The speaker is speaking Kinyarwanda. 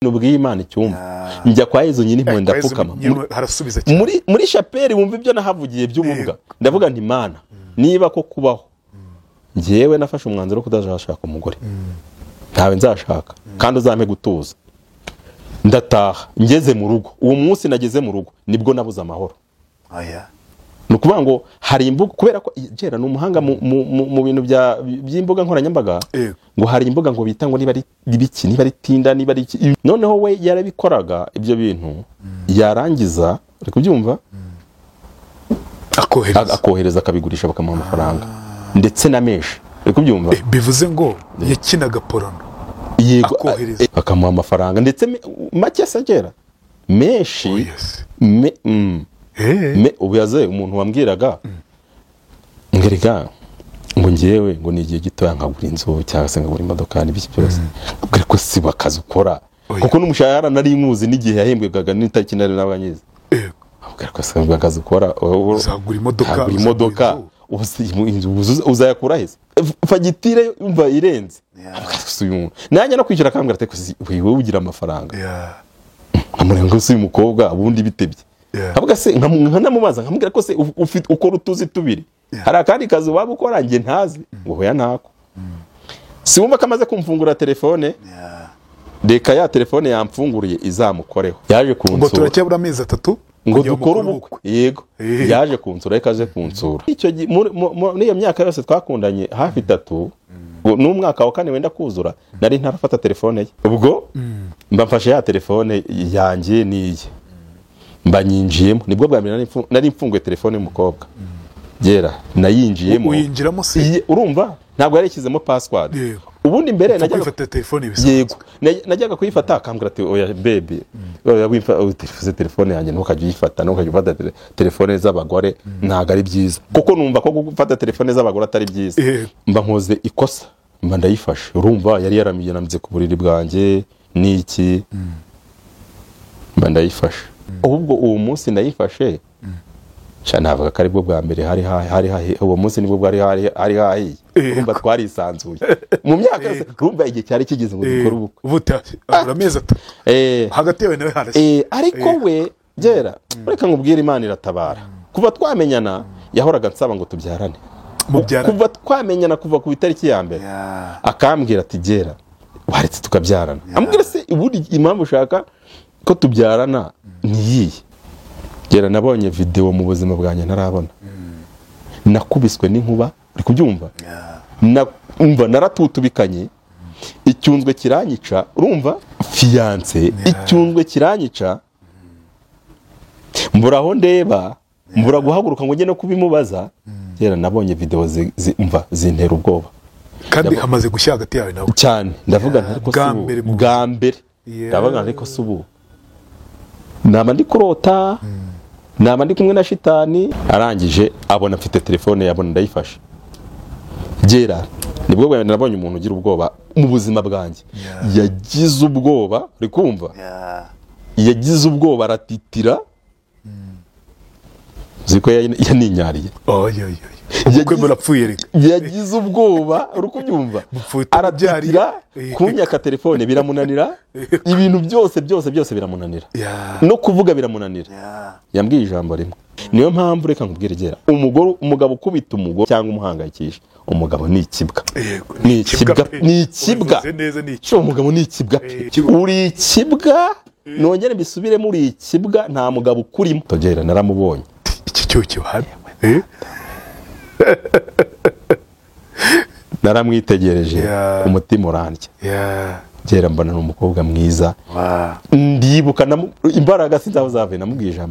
ubwiye imana icyumba njya kwa yezu nyine impuhwe ndapfukama harasubiza cyane muri muri shapeli wumva ibyo nahavugiye by'ububwa ndavuga nti mana niba ko kubaho ngewe nafashe umwanzuro wo kudashaka umugore ntawe nzashaka kandi uzampe gutuza ndataha ngeze mu rugo uwo munsi nageze mu rugo nibwo nabuze amahoro Oya. ni ukuvuga ngo hari imbuga kubera ko jera ni umuhanga mu- mu mu- mu bintu bya- by'imbuga nkoranyambaga Yego. ngo hari imbuga ngo bita ngo niba ari ibiki niba ari tinda niba ari iki noneho we yarabikoraga ibyo bintu yarangiza uri kubyumva akohereza a- akohereza akabigurisha bakamuha amafaranga ndetse na menshi uri kubyumva Eh, bivuze ngo yakinaga porono yego a- akohereza. eh, bakamuha amafaranga ndetse me- make se agera Oh, menshi yes. me- mm. Eh, Me- ubu yaze umuntu wambwiraga ngo erega ngo ngewe ngo ni igihe gitoya nkagura inzu cyangwa se nkagura imodoka n'ibiki byose mbwira ko si akazi ukora Oya. kuko n'umushahara nari nywuzi n'igihe yahembwaga n'itariki nari nabanyizi yego. mbwira ko si akazi ukora wowe- Uzagura imodoka, uzagura uzagura imodoka inzu. uzi- inzu uzu- uzayakura heza F- fagitire yumva irenze Mbwira ko si uyu muntu. nanjye no kwishyura akambwira ati "Ko si- wowe ugira amafaranga Yeah. nkamureba ngo si uyu mukobwa ubundi bitebye Yeah. nkavuga se nkam- nkanamubaza nkamubwira ko se uf- ufite- ukora utuzi tubiri Yeah. hari akandi kazi waba ukora njye ntazi ngo hoya ntako siwumva ko amaze kumfungura telefone Yeah. reka ya telefone yamfunguriye izamukoreho yaje ngo kunsura turacyabura amezi atatu ngo kugira dukore mukore ubukwe yego Eh. yaje kunsura reka aje kunsura Icyo gi- muri- mu- mu- n'iyo myaka yose twakundanye hafi itatu ngo n'umwaka wa kane wenda kuzura nari ntarafata telefone ye ubwo mba mfashe ya telefone yanjye n'iye mba nyinjiyemo nibwo bwa mbere nari mfu- nari mfunguye telefone y'umukobwa yera nayinjiyemo uyinjiramo se Iye- urumva ntabwo yarishyizemo password Yego. ubundi mbere Upfa najyaga kwifata telefone bisanzwe yego Naj- najyaga kuyifata akambwira ati oya bebe oya wimfa utifuze telefone yanjye ntukajye uyifata ntukajye ufata tele- telefone z'abagore ntabwo ari byiza kuko numva ko gufata telefone z'abagore atari byiza Yego. mba nkoze ikosa mba ndayifashe urumva yari yaramiranze ku buriri bwanjye n'iki mba ndayifashe ahubwo uwo munsi ndayifashe sha navuga ko aribwo bwa mbere hari ha- hari hahi- uwo munsi nibwo bwari hari hari hahiye Yego. urumva twarisanzuye mu myaka yose urumva igihe cyari kigeze ngo dukore Eh, ubukwe ubu ta- abura amezi atatu Eh, hagati yawe nawe harashya eh, ariko we byera reka nkubwire imana iratabara kuva twamenyana yahoraga nsaba ngo tubyarane mubyara kuva twamenyana kuva ku itariki ya mbere akambwira ati gera waretse tukabyarana ambwira se ubundi impamvu ushaka ko tubyarana niyiye gera nabonye videwo mu buzima bwanjye ntarabona nakubiswe n'inkuba uri kubyumva Na- umva naratutubikanye icyunzwe kiranyica urumva fiyanse icyunzwe kiranyica mbura aho ndeba mbura guhaguruka ngo njye no kubimubaza kera nabonye videwo zi- zi- umva zintera ubwoba kandi hamaze gushya hagati yawe nawe cyane ndavuga nti ariko bwa si ubu. mbere mu- bwa mbere Yeah. ndavuga nti ariko si ubu naba ndi kurota naba ndi kumwe na shitani arangije abona mfite telefone yabona ndayifashe byera nibwo bwa mbere nabonye umuntu ugira ubwoba mu buzima bwanjye yagize ubwoba uri kumva yagize ubwoba aratitira uzi ko yan- yaninyariye oyoyoyo ubukwe Yagize- murapfuye reka yagize ubwoba uri kubyumva Mupfuye aratitira utabyariye. kunyaka telefone biramunanira ibintu byose byose byose biramunanira Yeah. no kuvuga biramunanira yambwiye ijambo rimwe niyo mpamvu reka nkubwire gera umugore umugabo ukubita umugore cyangwa umuhangayikisha umugabo ni ikibwa Yego, ni ikibwa pe. ni ikibwa Ubivuze neza ni iki- cyo umugabo ni ikibwa pe uri ikibwa nongere mbisubiremo uri ikibwa nta mugabo ukurimo togera naramubonye iki cyo kibahari Eh? naramwitegereje Yeah. umutima urandya Yeah. gera mbona ni umukobwa mwiza ndibuka namu- imbaraga sinzaho zavuye namubwiye ijambo